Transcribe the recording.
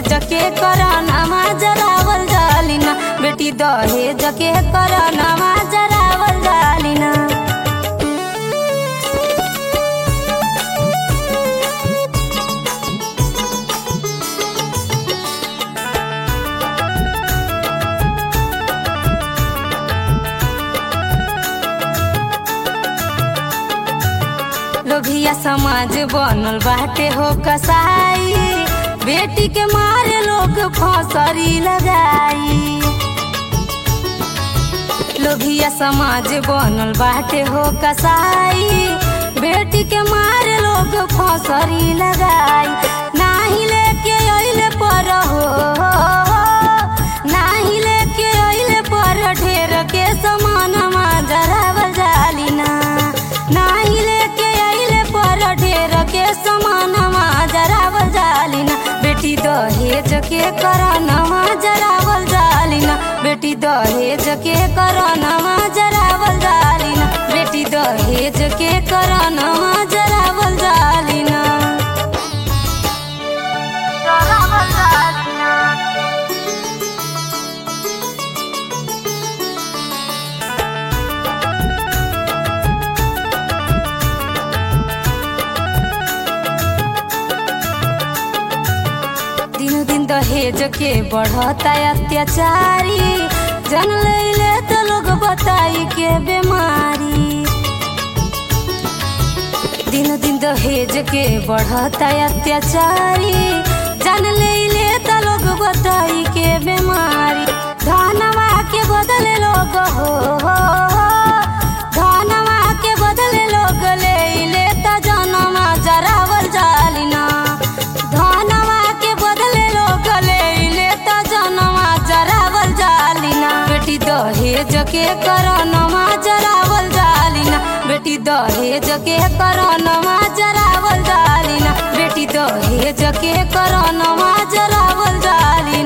दहेज के करानामा जरावल जालिना बेटी दहेज के करानामा जरावल जालिना लोभिया समाज बनल बाटे हो कसाई बेटी के मारे लोग फौसरी लगाई लोभिया समाज बनल बाटे हो कसाई बेटी के मारे लोग फौसरी लगाई नाही लेके अइले पर हो नाही लेके अइले पर ढेर के समान जरावल जालिना नाही लेके अइले पर ढेर के समान जरावल जालिना बेटी दहेज के करनवा जरावल जालिना बेटी दहेज के करनवा जरावल जालिना बेटी दहेज के करनवा जरावल जालिना जरावल जालिना दिन दिन दहेज के बढ़ता अत्याचारी जन लैले तो लोग बताई के बीमारी दिन दिन दहेज के बढ़ता अत्याचारी जन लैले तो लोग बताई के बीमारी धनवा के बदले लोग हो धनवा के बदले लोग ले ले तो जनवा जरावल जालिना धनवा के बदले लोग ले ले तो जनवा जरावल जालिना बेटी दहेज के करनवा जरावल जालिना बेटी दहेज के करनवा जरावल जालिना बेटी दहेज के करनवा जरावल जालिना